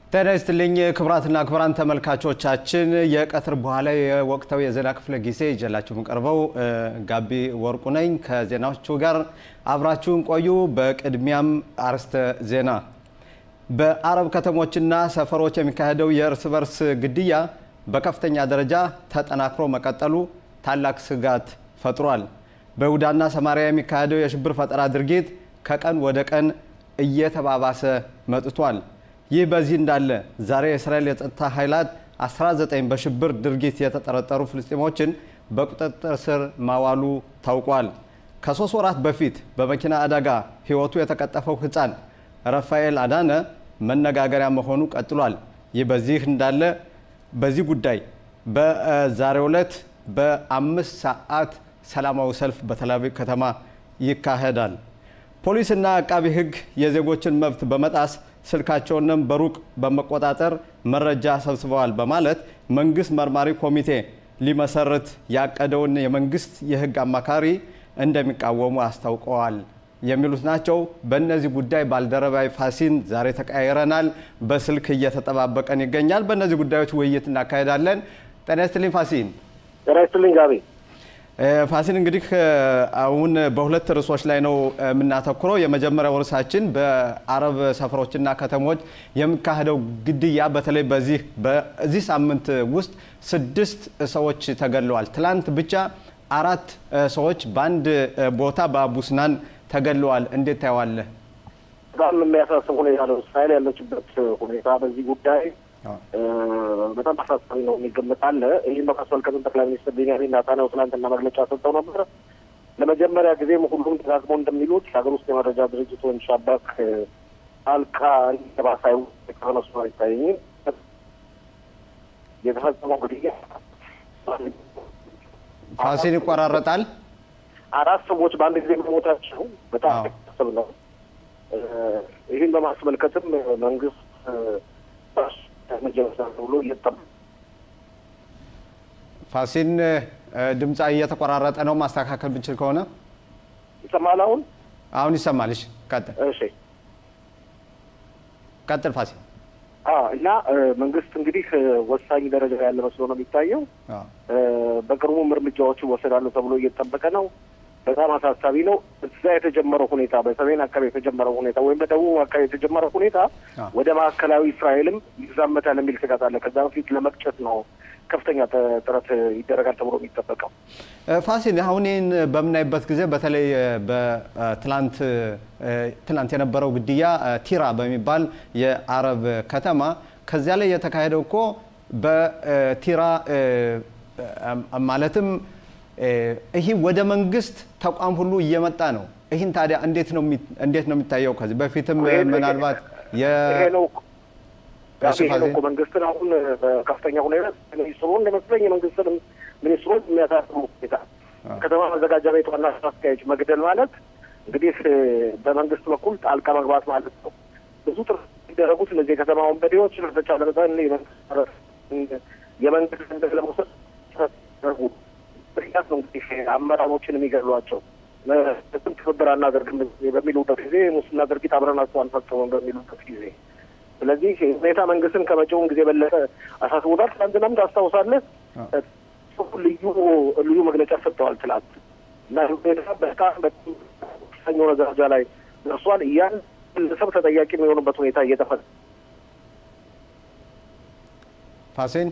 ጤና ይስጥልኝ ክቡራትና ክቡራን ተመልካቾቻችን፣ የቀትር በኋላ የወቅታዊ የዜና ክፍለ ጊዜ ይዤላችሁ የምቀርበው ጋቢ ወርቁ ነኝ። ከዜናዎቹ ጋር አብራችሁን ቆዩ። በቅድሚያም አርዕስተ ዜና። በአረብ ከተሞችና ሰፈሮች የሚካሄደው የእርስ በርስ ግድያ በከፍተኛ ደረጃ ተጠናክሮ መቀጠሉ ታላቅ ስጋት ፈጥሯል። በይሁዳና ሰማሪያ የሚካሄደው የሽብር ፈጠራ ድርጊት ከቀን ወደ ቀን እየተባባሰ መጥቷል። ይህ በዚህ እንዳለ ዛሬ የእስራኤል የጸጥታ ኃይላት 19 በሽብር ድርጊት የተጠረጠሩ ፍልስጤሞችን በቁጥጥር ስር ማዋሉ ታውቋል። ከሶስት ወራት በፊት በመኪና አደጋ ሕይወቱ የተቀጠፈው ሕፃን ረፋኤል አዳነ መነጋገሪያ መሆኑ ቀጥሏል። ይህ በዚህ እንዳለ በዚህ ጉዳይ በዛሬው ዕለት በአምስት ሰዓት ሰላማዊ ሰልፍ በቴል አቪቭ ከተማ ይካሄዳል። ፖሊስና አቃቢ ሕግ የዜጎችን መብት በመጣስ ስልካቸውንም በሩቅ በመቆጣጠር መረጃ ሰብስበዋል በማለት መንግስት መርማሪ ኮሚቴ ሊመሰርት ያቀደውን የመንግስት የህግ አማካሪ እንደሚቃወሙ አስታውቀዋል። የሚሉት ናቸው። በእነዚህ ጉዳይ ባልደረባይ ፋሲን ዛሬ ተቀያይረናል። በስልክ እየተጠባበቀን ይገኛል። በእነዚህ ጉዳዮች ውይይት እናካሄዳለን። ጤና ይስጥልኝ ፋሲን። ጤና ይስጥልኝ ጋቢ። ፋሲን እንግዲህ አሁን በሁለት ርዕሶች ላይ ነው የምናተኩረው። የመጀመሪያው ርዕሳችን በአረብ ሰፈሮችና ከተሞች የሚካሄደው ግድያ በተለይ በዚህ በዚህ ሳምንት ውስጥ ስድስት ሰዎች ተገድለዋል። ትላንት ብቻ አራት ሰዎች በአንድ ቦታ በአቡስናን ተገድለዋል። እንዴት ታየዋለህ? በጣም የሚያሳስብ ሁኔታ ነው እስራኤል ያለችበት ሁኔታ በዚህ ጉዳይ በጣም አሳሳቢ ነው የሚገመት አለ። ይህን በማስመልከትም ጠቅላይ ሚኒስትር ቤንያሚን ኔታንያሁ ትናንትና መግለጫ ሰጥተው ነበር። ለመጀመሪያ ጊዜም ሁሉም ደጋግሞ እንደሚሉት የሀገር ውስጥ የመረጃ ድርጅቶች ሻባክ አልቃ እንዲተባሳዩ ከሆነሱ አይታየኝም። የተፈጸመው ግድያ ፋሲን ይቆራረጣል። አራት ሰዎች በአንድ ጊዜ መሞታቸው በጣም ያሳስብ ነው። ይህን በማስመልከትም መንግስት ብሎ ፋሲን ድምፃ እየተቆራረጠ ነው። ማስተካከል ብንችል ከሆነ ይሰማል። አሁን አሁን ይሰማል። እሺ ቀጥል። እሺ ቀጥል ፋሲን። እና መንግስት እንግዲህ ወሳኝ ደረጃ ያለ መስሎ ነው የሚታየው። በቅርቡም እርምጃዎች ይወሰዳሉ ተብሎ እየተጠበቀ ነው። በጣም አሳሳቢ ነው። እዛ የተጀመረው ሁኔታ በሰሜን አካባቢ የተጀመረው ሁኔታ ወይም በደቡብ አካባቢ የተጀመረው ሁኔታ ወደ ማዕከላዊ እስራኤልም ይዛመታል የሚል ስጋት አለ። ከዛ በፊት ለመቅጨት ነው ከፍተኛ ጥረት ይደረጋል ተብሎ የሚጠበቀው። ፋሲል አሁን ይህን በምናይበት ጊዜ በተለይ በትላንት ትላንት የነበረው ግድያ ቲራ በሚባል የአረብ ከተማ ከዚያ ላይ የተካሄደው እኮ በቲራ ማለትም ይህ ወደ መንግስት ተቋም ሁሉ እየመጣ ነው። ይህን ታዲያ እንዴት ነው እንዴት ነው የሚታየው? ከዚህ በፊትም ምናልባት ይሄ ነው እኮ መንግስትን አሁን በከፍተኛ ሁኔታ ሚኒስትሩ እንደመስለኝ የመንግስትን ሚኒስትሮች የሚያሳስቡ ሁኔታ ከተማ መዘጋጃ ቤት ዋና ስራ አስኪያጅ መግደል ማለት እንግዲህ በመንግስት በኩል ጣልቃ መግባት ማለት ነው። ብዙ ጥረት የሚደረጉት እነዚህ የከተማ ወንበዴዎች በተቻለ መጠን የመንግስት ገንዘብ ለመውሰድ ደረጉ ምክንያት ነው እንግዲህ አመራሮችን የሚገድሏቸው ስም ትብብር አናደርግም በሚሉበት ጊዜ ሙስና ድርጊት አብረናቸው አንፈጽምም በሚሉበት ጊዜ ስለዚህ ሁኔታ መንግስትን ከመጪውም ጊዜ በለጠ አሳስቦታል። ትናንትናም ታስታውሳለህ ልዩ ልዩ መግለጫ ሰጥተዋል ትላንት እና ሁኔታ በጣም በጣም የሆነ ደረጃ ላይ ደርሷል። ያን ግለሰብ ተጠያቂ የሚሆኑበት ሁኔታ እየተፈ ፋሲን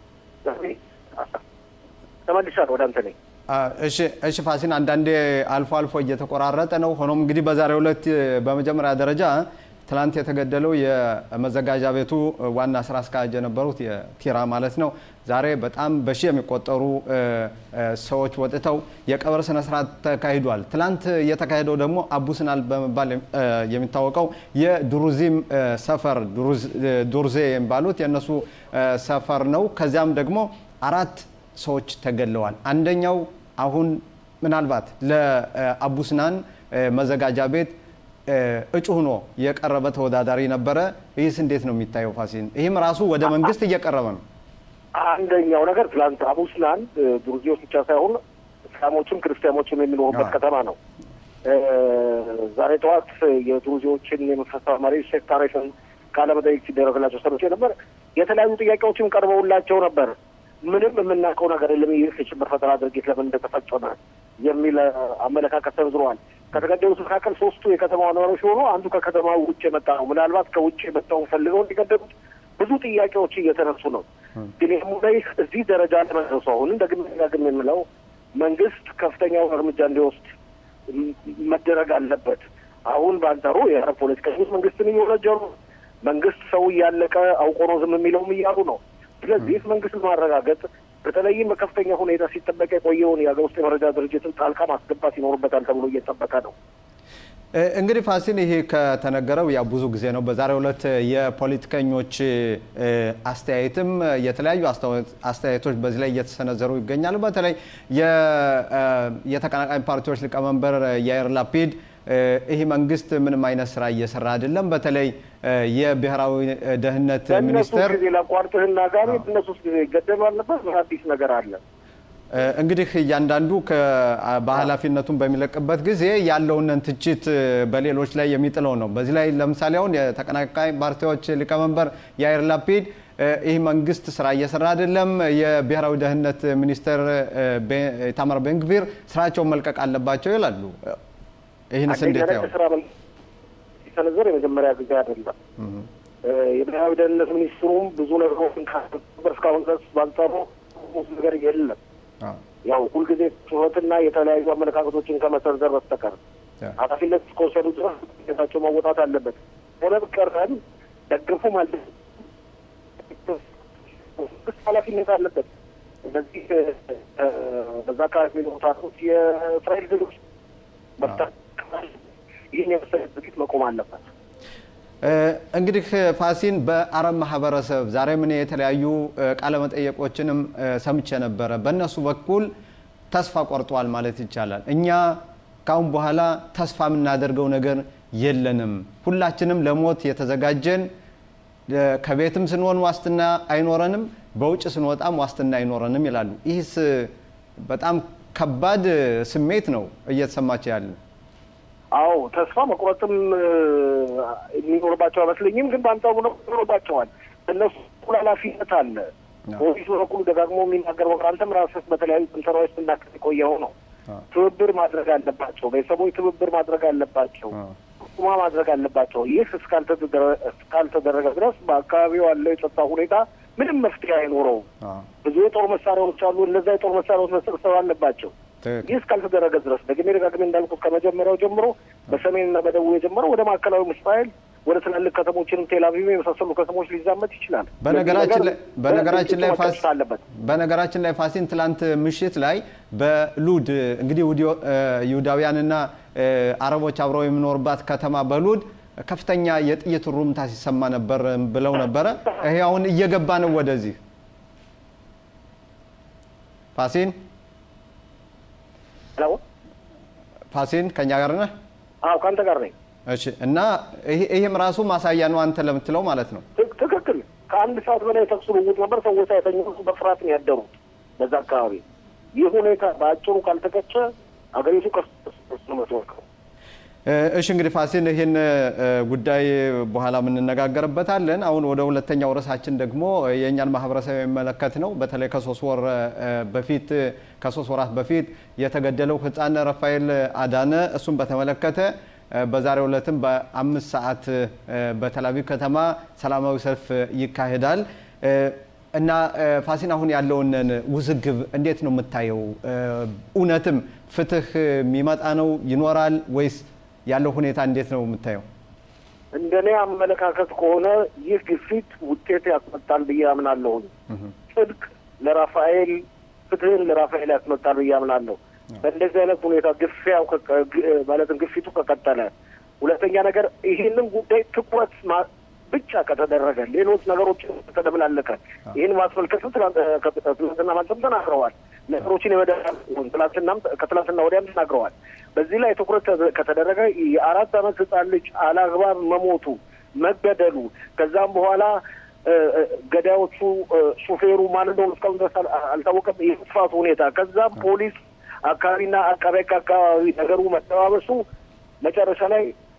ተመልሻለሁ ወደ አንተ ነኝ። እሺ ፋሲን፣ አንዳንዴ አልፎ አልፎ እየተቆራረጠ ነው። ሆኖም እንግዲህ በዛሬው ዕለት በመጀመሪያ ደረጃ ትላንት የተገደለው የመዘጋጃ ቤቱ ዋና ስራ አስኪያጅ የነበሩት የቲራ ማለት ነው። ዛሬ በጣም በሺ የሚቆጠሩ ሰዎች ወጥተው የቀብር ስነስርዓት ተካሂዷል። ትላንት የተካሄደው ደግሞ አቡስናል በመባል የሚታወቀው የዱሩዚም ሰፈር ዱርዜ የሚባሉት የእነሱ ሰፈር ነው። ከዚያም ደግሞ አራት ሰዎች ተገድለዋል። አንደኛው አሁን ምናልባት ለአቡስናን መዘጋጃ ቤት እጩ ሆኖ የቀረበ ተወዳዳሪ ነበረ። ይህስ እንዴት ነው የሚታየው ፋሲን? ይህም ራሱ ወደ መንግስት እየቀረበ ነው። አንደኛው ነገር ትላንት አቡስናን ዱርዜዎች ብቻ ሳይሆን እስላሞችም ክርስቲያኖችም የሚኖሩበት ከተማ ነው። ዛሬ ጠዋት የዱርዜዎችን የመንፈሳዊ መሪ ሼክ ታሪክን ቃለ መጠይቅ ሲደረግላቸው ሰምቼ ነበር። የተለያዩ ጥያቄዎችም ቀርበውላቸው ነበር። ምንም የምናውቀው ነገር የለም ይህ የሽብር ፈጠራ ድርጊት ለምን እንደተፈጸመ የሚል አመለካከት ሰንዝረዋል። ከተገደሉት መካከል ሶስቱ የከተማዋ ነዋሪዎች ሲሆኑ አንዱ ከከተማ ውጭ የመጣ ነው። ምናልባት ከውጭ የመጣውን ፈልገው እንዲገደሉት ብዙ ጥያቄዎች እየተነሱ ነው። ግን ይህም ላይ እዚህ ደረጃ ለመድረሱ አሁንም ደግሜ ደጋግሜ የምለው መንግስት ከፍተኛውን እርምጃ እንዲወስድ መደረግ አለበት። አሁን በአንጻሩ የአረብ ፖለቲከኞች መንግስትን እየወነጀሉ መንግስት ሰው እያለቀ አውቆ ነው ዝም የሚለውም እያሉ ነው። ስለዚህ መንግስት ማረጋገጥ በተለይም በከፍተኛ ሁኔታ ሲጠበቅ የቆየውን የሀገር ውስጥ የመረጃ ድርጅትን ጣልቃ ማስገባት ይኖርበታል ተብሎ እየጠበቀ ነው። እንግዲህ ፋሲል ይሄ ከተነገረው ያ ብዙ ጊዜ ነው። በዛሬው ዕለት የፖለቲከኞች አስተያየትም የተለያዩ አስተያየቶች በዚህ ላይ እየተሰነዘሩ ይገኛሉ። በተለይ የተቀናቃኝ ፓርቲዎች ሊቀመንበር ያይር ላፒድ ይህ መንግስት ምንም አይነት ስራ እየሰራ አይደለም። በተለይ የብሔራዊ ደህንነት ሚኒስቴር ጊዜ ላቋርጥህና ጋር በእነሱ ጊዜ ይገደሉ አልነበር? አዲስ ነገር አለ። እንግዲህ እያንዳንዱ በኃላፊነቱን በሚለቅበት ጊዜ ያለውን ትችት በሌሎች ላይ የሚጥለው ነው። በዚህ ላይ ለምሳሌ አሁን የተቀናቃኝ ፓርቲዎች ሊቀመንበር ያይር ላፒድ ይህ መንግስት ስራ እየሰራ አይደለም፣ የብሔራዊ ደህንነት ሚኒስትር ኢታማር ቤንግቪር ስራቸውን መልቀቅ አለባቸው ይላሉ። ይህንስ እንዴት ያው ስራ ሲሰነዘር የመጀመሪያ ጊዜ አይደለም። የብሔራዊ ደህንነት ሚኒስትሩም ብዙ ነገሮችን ካበር እስካሁን ድረስ ባንጻሩ ነገር የለም። ያው ሁልጊዜ ጩኸትና የተለያዩ አመለካከቶችን ከመሰንዘር በስተቀር ኃላፊነት እስከወሰዱ ድረስ ጌታቸው መወጣት አለበት። ሆነ ቀረን ደግፉ ማለት ኃላፊነት አለበት። እነዚህ በዛ አካባቢ የሚኖሩት የእስራኤል ዜጎች ይህን የመሰለ ድርጊት መቆም አለበት። እንግዲህ ፋሲን በአረብ ማህበረሰብ ዛሬ ምን የተለያዩ ቃለመጠየቆችንም ሰምቼ ነበረ። በእነሱ በኩል ተስፋ ቆርጠዋል ማለት ይቻላል። እኛ ካሁን በኋላ ተስፋ የምናደርገው ነገር የለንም፣ ሁላችንም ለሞት የተዘጋጀን፣ ከቤትም ስንሆን ዋስትና አይኖረንም፣ በውጭ ስንወጣም ዋስትና አይኖረንም ይላሉ። ይህስ በጣም ከባድ ስሜት ነው እየተሰማቸው ያለ አዎ ተስፋ መቁረጥም የሚኖርባቸው አይመስለኝም። ግን በአንጻሩ ነው ይኖርባቸዋል። እነሱ በኩል ኃላፊነት አለ። ፖሊሱ በኩል ደጋግሞ የሚናገር ወቅር አንተም ራስህ በተለያዩ ስንሰራዎች ስናክል የቆየው ነው። ትብብር ማድረግ አለባቸው። ቤተሰቦች ትብብር ማድረግ አለባቸው። ቁማ ማድረግ አለባቸው። ይህ እስካልተደረገ ድረስ በአካባቢው ያለው የጸጥታ ሁኔታ ምንም መፍትሄ አይኖረውም። ብዙ የጦር መሳሪያዎች አሉ። እነዛ የጦር መሳሪያዎች መሰብሰብ አለባቸው። ይህ እስካልተደረገ ድረስ ደግሜ ደጋግሜ እንዳልኩት ከመጀመሪያው ጀምሮ በሰሜንና በደቡብ የጀመረው ወደ ማዕከላዊ እስራኤል ወደ ትላልቅ ከተሞችንም ቴልአቪቭ የመሳሰሉ ከተሞች ሊዛመት ይችላል። በነገራችን ላይ በነገራችን ላይ ፋሲን ትላንት ምሽት ላይ በሉድ እንግዲህ ይሁዳውያንና አረቦች አብረው የሚኖርባት ከተማ በሉድ ከፍተኛ የጥይት ሩምታ ሲሰማ ነበር ብለው ነበረ። ይሄ አሁን እየገባ ነው ወደዚህ ፋሲን ፋሲን ከኛ ጋር ነህ? አዎ ከአንተ ጋር ነኝ። እሺ። እና ይህም ራሱ ማሳያ ነው አንተ ለምትለው ማለት ነው። ትክክል። ከአንድ ሰዓት በላይ ተኩስ ልውውጥ ነበር። ሰዎች ሳይተኙ በፍርሃት ነው ያደሩት በዛ አካባቢ። ይህ ሁኔታ በአጭሩ ካልተቀጨ አገሪቱ ቀስ ነው የምትወርቀው። እሺ እንግዲህ ፋሲል ይህን ጉዳይ በኋላ የምንነጋገርበታለን። አሁን ወደ ሁለተኛው ርዕሳችን ደግሞ የእኛን ማህበረሰብ የሚመለከት ነው። በተለይ ከሶስት ወር በፊት ከሶስት ወራት በፊት የተገደለው ህፃን ረፋኤል አዳነ እሱን በተመለከተ በዛሬው ዕለትም በአምስት ሰዓት በተላቪቭ ከተማ ሰላማዊ ሰልፍ ይካሄዳል እና ፋሲን አሁን ያለውን ውዝግብ እንዴት ነው የምታየው? እውነትም ፍትህ የሚመጣ ነው ይኖራል ወይስ ያለው ሁኔታ እንዴት ነው የምታየው? እንደ እኔ አመለካከት ከሆነ ይህ ግፊት ውጤት ያስመጣል ብዬ አምናለሁ። ጽድቅ ለራፋኤል ፍትህን ለራፋኤል ያስመጣል ብዬ አምናለሁ። በእንደዚህ አይነት ሁኔታ ግፊያው ማለትም ግፊቱ ከቀጠለ፣ ሁለተኛ ነገር ይህንን ጉዳይ ትኩረት ብቻ ከተደረገ ሌሎች ነገሮችን ከተደብላለቀ ይህን ማስመልከትም ትናንትና ማለትም ተናግረዋል። ነገሮችን የመደሁን ትላንትናም ከትላንትና ወዲያም ተናግረዋል። በዚህ ላይ ትኩረት ከተደረገ የአራት ዓመት ህፃን ልጅ አላግባብ መሞቱ መገደሉ፣ ከዛም በኋላ ገዳዮቹ ሹፌሩ ማን እንደሆኑ እስካሁን ድረስ አልታወቀም። የመጥፋቱ ሁኔታ ከዛም ፖሊስ አካባቢና አቃቤ አካባቢ ነገሩ መጠባበሱ መጨረሻ ላይ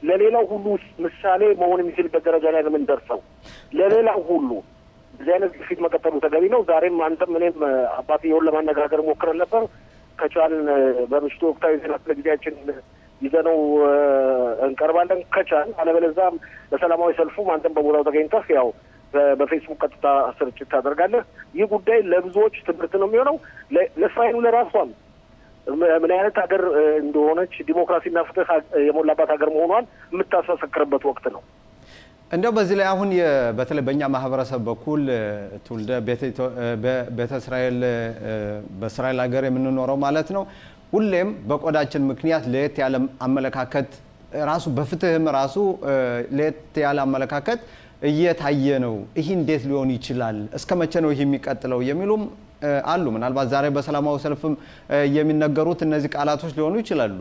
ለሌላው ሁሉ ምሳሌ መሆን የሚችልበት ደረጃ ላይ ነው የምንደርሰው። ለሌላው ሁሉ እዚህ አይነት ግፊት መቀጠሉ ተገቢ ነው። ዛሬም አንተም እኔም አባትየውን ለማነጋገር ሞክረን ነበር። ከቻልን በምሽቱ ወቅታዊ ዜና ክፍለ ጊዜያችን ይዘነው እንቀርባለን ከቻል። አለበለዚያም በሰላማዊ ሰልፉም አንተም በቦታው ተገኝተህ ያው በፌስቡክ ቀጥታ ስርጭት ታደርጋለህ። ይህ ጉዳይ ለብዙዎች ትምህርት ነው የሚሆነው ለእስራኤሉ ለራሷም ምን አይነት ሀገር እንደሆነች ዲሞክራሲና ፍትህ የሞላባት ሀገር መሆኗን የምታስመሰክርበት ወቅት ነው። እንደው በዚህ ላይ አሁን በተለይ በእኛ ማህበረሰብ በኩል ትውልደ ቤተ እስራኤል በእስራኤል ሀገር የምንኖረው ማለት ነው ሁሌም በቆዳችን ምክንያት ለየት ያለ አመለካከት ራሱ በፍትህም ራሱ ለየት ያለ አመለካከት እየታየ ነው። ይህ እንዴት ሊሆን ይችላል? እስከ መቼ ነው ይህ የሚቀጥለው? የሚሉም አሉ። ምናልባት ዛሬ በሰላማዊ ሰልፍም የሚነገሩት እነዚህ ቃላቶች ሊሆኑ ይችላሉ።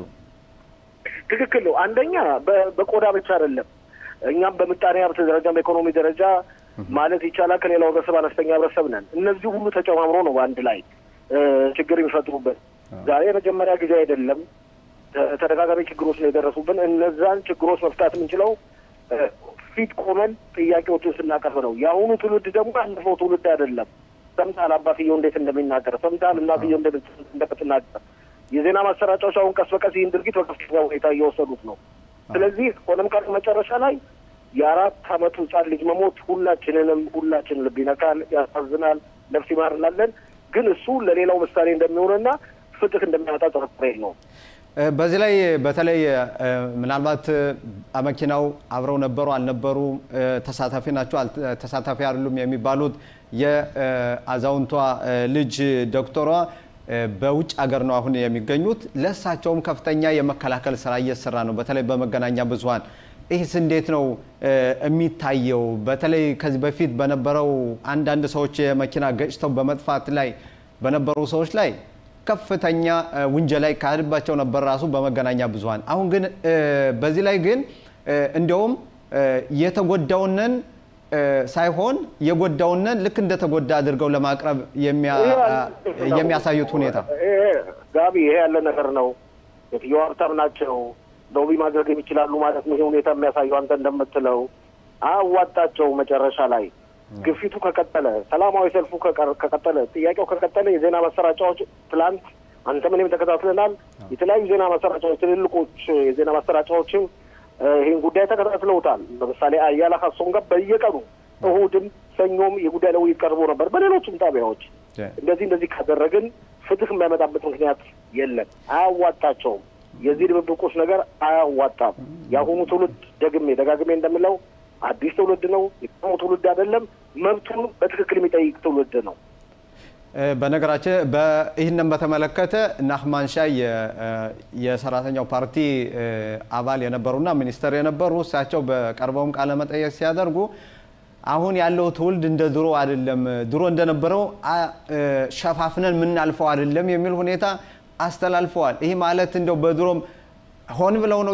ትክክል ነው። አንደኛ በቆዳ ብቻ አይደለም። እኛም በምጣኔ ሀብት ደረጃ በኢኮኖሚ ደረጃ ማለት ይቻላል ከሌላው ህብረተሰብ አነስተኛ ህብረተሰብ ነን። እነዚህ ሁሉ ተጨማምሮ ነው በአንድ ላይ ችግር የሚፈጥሩበት። ዛሬ የመጀመሪያ ጊዜ አይደለም። ተደጋጋሚ ችግሮች ነው የደረሱብን። እነዛን ችግሮች መፍታት የምንችለው ፊት ቆመን ጥያቄዎችን ስናቀርብ ነው። የአሁኑ ትውልድ ደግሞ ያለፈው ትውልድ አይደለም። ሰምተሃል አባትየው እንዴት እንደሚናገር፣ ሰምተሃል እናትየው እንደምትናገር። የዜና ማሰራጫዎች አሁን ቀስ በቀስ ይህን ድርጊት በከፍተኛ ሁኔታ እየወሰዱት ነው። ስለዚህ ሆነም ቀር መጨረሻ ላይ የአራት አመቱ ህጻን ልጅ መሞት ሁላችንንም ሁላችን ልብ ይነካል፣ ያሳዝናል፣ ነፍስ ይማር እንላለን። ግን እሱ ለሌላው ምሳሌ እንደሚሆንና ፍትህ እንደሚያመጣ ጥርጥር የለውም። በዚህ ላይ በተለይ ምናልባት መኪናው አብረው ነበሩ አልነበሩ፣ ተሳታፊ ናቸው ተሳታፊ አይደሉም የሚባሉት የአዛውንቷ ልጅ ዶክተሯ በውጭ ሀገር ነው አሁን የሚገኙት። ለእሳቸውም ከፍተኛ የመከላከል ስራ እየሰራ ነው፣ በተለይ በመገናኛ ብዙኃን። ይህስ እንዴት ነው የሚታየው? በተለይ ከዚህ በፊት በነበረው አንዳንድ ሰዎች የመኪና ገጭተው በመጥፋት ላይ በነበሩ ሰዎች ላይ ከፍተኛ ውንጀላ ይካሄድባቸው ነበር ራሱ በመገናኛ ብዙኃን። አሁን ግን በዚህ ላይ ግን እንዲያውም የተጎዳውንን ሳይሆን የጎዳውንን ልክ እንደተጎዳ አድርገው ለማቅረብ የሚያሳዩት ሁኔታ ጋቢ፣ ይሄ ያለ ነገር ነው። የትየው ሀብታም ናቸው ሎቢ ማድረግ የሚችላሉ ማለት ነው። ይሄ ሁኔታ የሚያሳየው አንተ እንደምትለው አያዋጣቸው መጨረሻ ላይ ግፊቱ ከቀጠለ ሰላማዊ ሰልፉ ከቀጠለ ጥያቄው ከቀጠለ የዜና ማሰራጫዎች ትላንት አንተም እኔም ተከታትለናል። የተለያዩ ዜና ማሰራጫዎች ትልልቆች የዜና ማሰራጫዎችም ይህን ጉዳይ ተከታትለውታል። ለምሳሌ አያላ ሀሶን ጋር በየቀኑ እሁድም ሰኞም የጉዳይ ለውይይት ቀርቦ ነበር። በሌሎችም ጣቢያዎች እንደዚህ እንደዚህ ካደረግን ፍትህ የሚያመጣበት ምክንያት የለም። አያዋጣቸውም። የዚህ ድብብቆች ነገር አያዋጣም። የአሁኑ ትውልድ ደግሜ ደጋግሜ እንደምለው አዲስ ትውልድ ነው። የቀድሞ ትውልድ አይደለም። መብቱን በትክክል የሚጠይቅ ትውልድ ነው። በነገራችን ይህንን በተመለከተ ናህማን ሻይ የሰራተኛው ፓርቲ አባል የነበሩና ሚኒስተር የነበሩ እሳቸው በቀርበውም ቃለ መጠየቅ ሲያደርጉ አሁን ያለው ትውልድ እንደ ድሮ አይደለም፣ ድሮ እንደነበረው ሸፋፍነን የምናልፈው አይደለም የሚል ሁኔታ አስተላልፈዋል። ይህ ማለት እንደው በድሮም ሆን ብለው ነው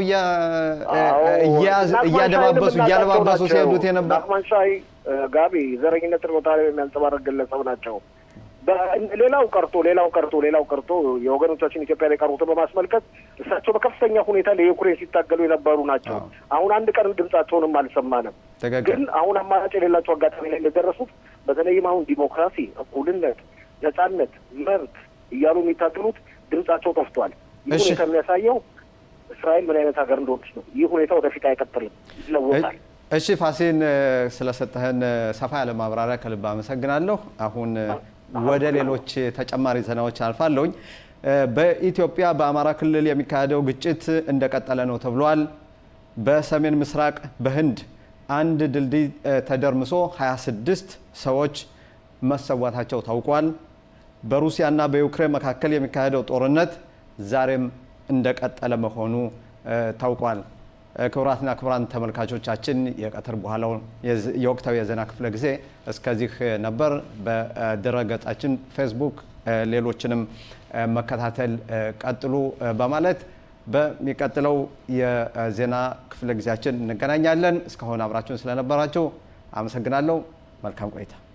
እያደባበሱ እያለባበሱ ሲሄዱት የነበር ናህማን ሻይ ጋቢ ዘረኝነትን ቦታ ላይ የሚያንጸባረቅ ግለሰብ ናቸው። ሌላው ቀርቶ ሌላው ቀርቶ ሌላው ቀርቶ የወገኖቻችን ኢትዮጵያ ላይ ቀሩትን በማስመልከት እሳቸው በከፍተኛ ሁኔታ ለዩክሬን ሲታገሉ የነበሩ ናቸው። አሁን አንድ ቀን ድምጻቸውንም አልሰማንም። ግን አሁን አማራጭ የሌላቸው አጋጣሚ ላይ እንደደረሱት በተለይም አሁን ዲሞክራሲ፣ እኩልነት፣ ነጻነት፣ መብት እያሉ የሚታገሉት ድምጻቸው ጠፍቷል። ይህ ሁኔታ የሚያሳየው እስራኤል ምን አይነት ሀገር እንደሆነች ነው። ይህ ሁኔታ ወደፊት አይቀጥልም፣ ይለወጣል። እሺ ፋሲን ስለሰጠህን ሰፋ ያለ ማብራሪያ ከልብ አመሰግናለሁ። አሁን ወደ ሌሎች ተጨማሪ ዜናዎች አልፋለሁኝ። በኢትዮጵያ በአማራ ክልል የሚካሄደው ግጭት እንደቀጠለ ነው ተብሏል። በሰሜን ምስራቅ በህንድ አንድ ድልድይ ተደርምሶ 26 ሰዎች መሰዋታቸው ታውቋል። በሩሲያና በዩክሬን መካከል የሚካሄደው ጦርነት ዛሬም እንደቀጠለ መሆኑ ታውቋል። ክቡራትና ክቡራን ተመልካቾቻችን የቀትር በኋላው የወቅታዊ የዜና ክፍለ ጊዜ እስከዚህ ነበር። በድረ ገጻችን ፌስቡክ፣ ሌሎችንም መከታተል ቀጥሉ በማለት በሚቀጥለው የዜና ክፍለ ጊዜያችን እንገናኛለን። እስካሁን አብራችሁን ስለነበራችሁ አመሰግናለሁ። መልካም ቆይታ